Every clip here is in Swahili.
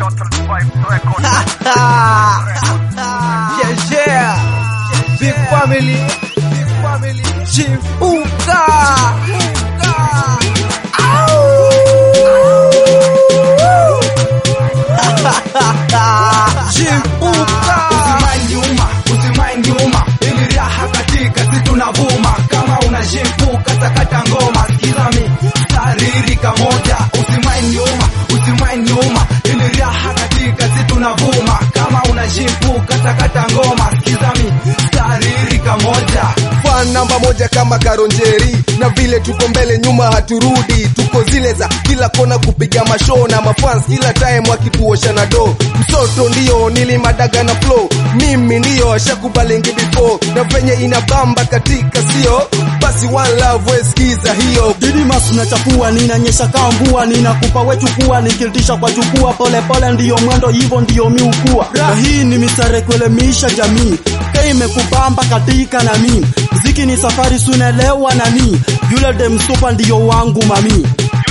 yeah, yeah. Big family. Big family. Chifuka. Chifuka. Usimain nyuma, usimain nyuma, ili raha katika si tunavuma. Kama unashifuka sakata ngoma, sikiza mi taririka moja. Usimain nyuma, usimain nyuma, ili raha katika si tunavuma. Kama unashifuka sakata ngoma, sikiza mi taririka moja. fan namba moja kama Karonjeri, na vile tuko mbele nyuma haturudi, tuko zile za kila kona kupiga mashow na mafans kila time wakituosha na do. Msoto ndio nilimadaga na flow, mimi ndio ashakubalingi before, na venye inabamba katika sio basi, one love we sikiza hiyo Didimas unachafua, ninanyesha kaa mvua, ninakupa wechukua, nikilitisha kwa chukua, pole pole ndiyo mwendo, hivyo ndiyo miukua. Na hii ni mistari kuelimisha jamii, ka imekubamba katika nami, mziki ni safari, sunelewa nani, yule dem super ndiyo wangu mami.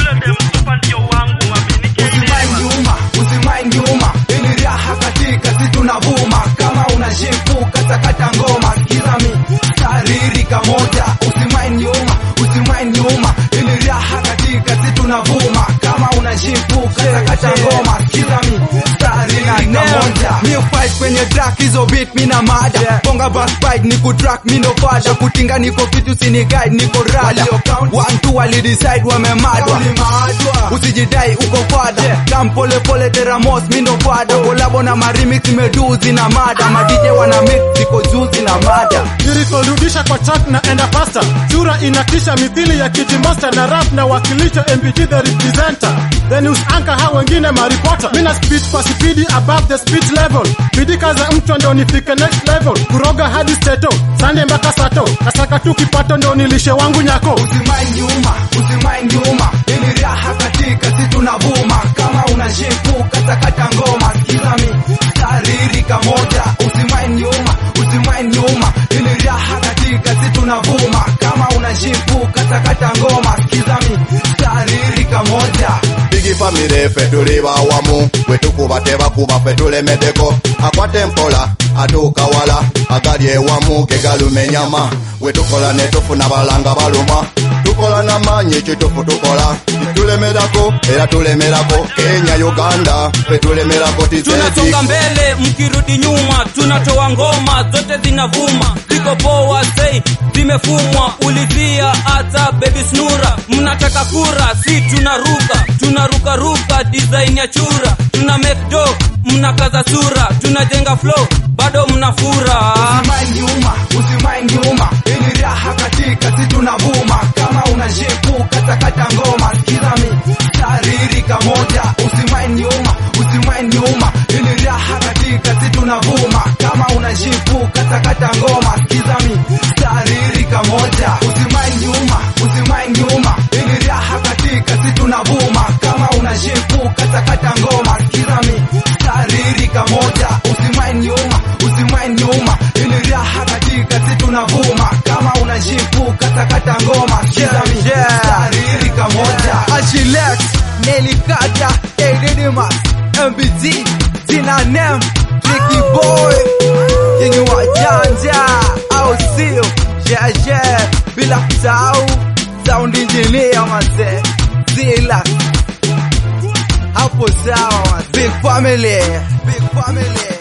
Usimain nyuma, usimain nyuma, ili raha katika si tunavuma. Kama unashifuka sakata ngoma, sikiza mi taririka moja. Usimain nyuma, usimain nyuma, ili raha katika si tunavuma. Kama unashifuka sakata ngoma, sikiza mi taririka moja. Mi fight kwenye track hizo beat mina mada bonga backbite ni kutrack mi ndo fada kutinga niko kitu sini guide niko rada Walio count. one two wali decide wamemadwa Ulimadwa. usijidai uko fada kam pole pole teramos mi ndo fada kolabo na marimix imeduzi na mada madije wana mix ziko juzi na mada Niliporudisha kwa track na enda pasta sura inatisha mithili ya kiti master na rap na wakilisha MPG the representer the news anchor hao wengine maripota mina speed kwa spidi above the speed level bidika za mchwa ndo nifike next level kuroga hadi steto sande mpaka sato nasaka tu kipato ndo nilishe wangu nyako Usimain nyuma, usimain nyuma, ili raha katika si tunavuma. Kama unashifuka sakata ngoma, sikiza mi taririka moja. Usimain nyuma, usimain nyuma, ili raha katika si tunavuma. Kama unashifuka sakata ngoma, sikiza mi taririka moja. bigi famire ffe tuli bawamu bwe tukuba tebakuba ffe tulemeddeko akwate mpola atuuka wala agali ewamu ge galuma enyama bwe tukola ne tufuna balanga baluma tukola n'amaanyi kitufu tukola tulemerako era tulemerako kenya uganda ffe tulemerako tunasonga tizeti mbele mkirudi nyuma tunatoa ngoma zote zinavuma ziko poa sei zimefumwa ulivia hata baby snura mnataka kura si tunaruka tunarukaruka design ya chura tuna make do mnakaza sura tunajenga flow bado mnafura Usimain nyuma, usimain nyuma, ili raha katika si tunavuma. Kama unashifuka sakata ngoma, sikiza mi taririka moja. Usimain nyuma, usimain nyuma, ili raha katika si tunavuma. Kama unashifuka sakata ngoma, sikiza mi taririka moja. Usimain nyuma, usimain nyuma, ili raha katika si tunavuma. Kama unashifuka sakata ngoma, sikiza mi taririka moja. Usimain nyuma, usimain nyuma, ili raha katika si tunavuma. Kama unashifuka sakata ngoma, sikiza mi Yeah, yeah. taririka moja. Achilex, Nelly Kata, Edidimas, MBT, Zina Nem, Tricky Boy, yenye wajanja au sio? Yeah, yeah, bila kusahau sound engineer mazee, Zila hapo sawa, mazee. big family, big family.